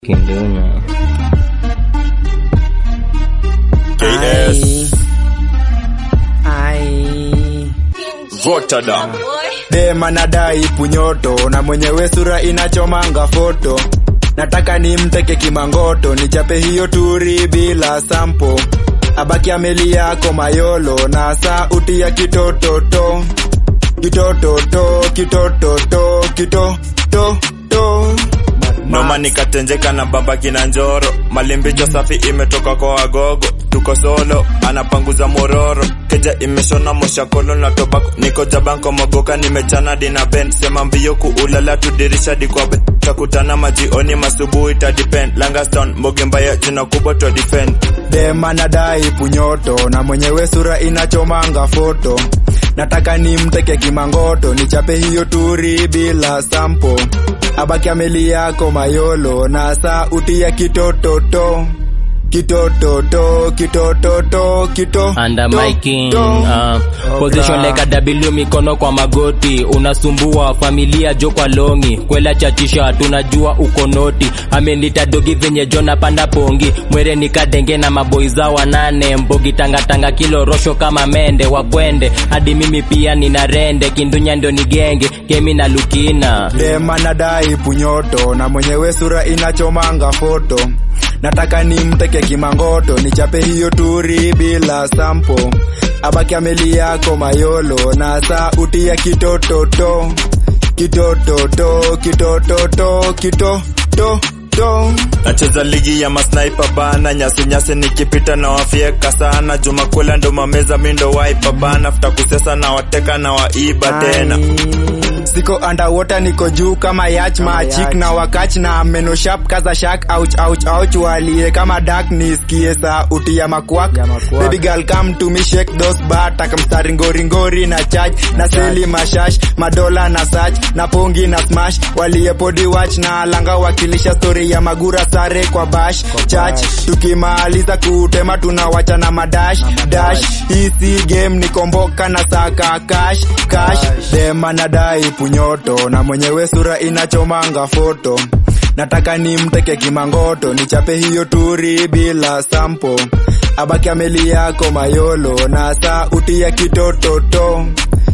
Kindunya. KS Ai. Rotterdam Dema nadai punyoto na mwenyewe sura inachomanga foto. Nataka nimteke kimangoto, nichape hiyo turi bila sampo. Abaki ameli yako mayolo na sauti ya kitototo. Kitototo, kitototo, kitototo. noma nikatenjeka na baba kina njoro malimbicho safi imetoka kwa wagogo tuko solo anapanguza mororo keja imeshona moshakolo na tobako niko jabanko mogoka nimechana dina ben sema mbio kuulala tudirisha dikwabe takutana majioni masubuhi tadipen langaston mboge mbaya jina kubwa to defend Dema nadai punyoto na mwenyewe sura inachomanga foto. Nataka nimteke kimangoto, nichape hiyo turi bila sampo. Abaki ameli yako mayolo na sauti ya kitototo. Kitototo, kitototo, kito. Under my king uh, Okay. position like a W mikono kwa magoti unasumbua familia jo kwa longi kwela chachisha tunajua uko noti amenita dogi venye jona panda pongi mwere nikadenge na maboi za wanane mbogi tangatanga kilo rosho kama mende wapwende hadi mimi pia nina rende kindunya ndio ni genge kemi na lukina Dema nadai punyoto na mwenyewe sura inachomanga foto. Nataka nimteke kimangoto, nichape hiyo turi bila sampo. Abaki ameli yako mayolo na sauti ya kitototo. Kitototo, kitototo, kitototo. nacheza ligi ya masniper bana nyasi nyasi nikipita na wafieka sana juma kwela ndo mameza mindo waipa bana futa kusesa na wateka na waiba tena Siko underwater niko juu kama yach machik na wakach na meno sharp kaza shark ouch ouch ouch walie kama dark nisikie sauti ya makwak baby girl come to me shake those batak mstari ngori ngori na charge na seli mashash madola na search na pongi na smash walie podi watch na langa wakilisha story ya magura sare kwa bash church tukimaliza kutema tunawacha na madash dash hii si game ni komboka na saka cash cash dema nadai punyoto na mwenyewe sura inachomanga foto nataka nimteke kimangoto nichape hiyo turi bila sampo abaki ameli yako mayolo na sauti ya kitototo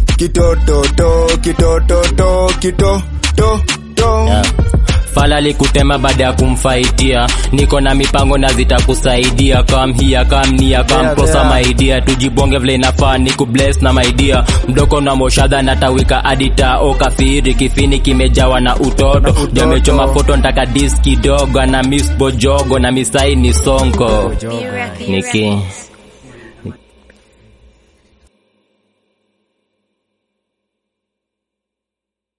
kitototo kitototo kitototo Yeah. Fala likutema baada ya kumfaitia, niko na mipango na zitakusaidia. Kam hia kam nia kam Yeah, kosa yeah. maidia, tujibonge vile inafaa, niku bless na maidia. Mdoko na moshadha natawika adita, o kafiri kifini kimejawa na utoto. utoto. Jamechoma foto ntaka dis kidogo na miss bojogo na misai ni sonko. Niki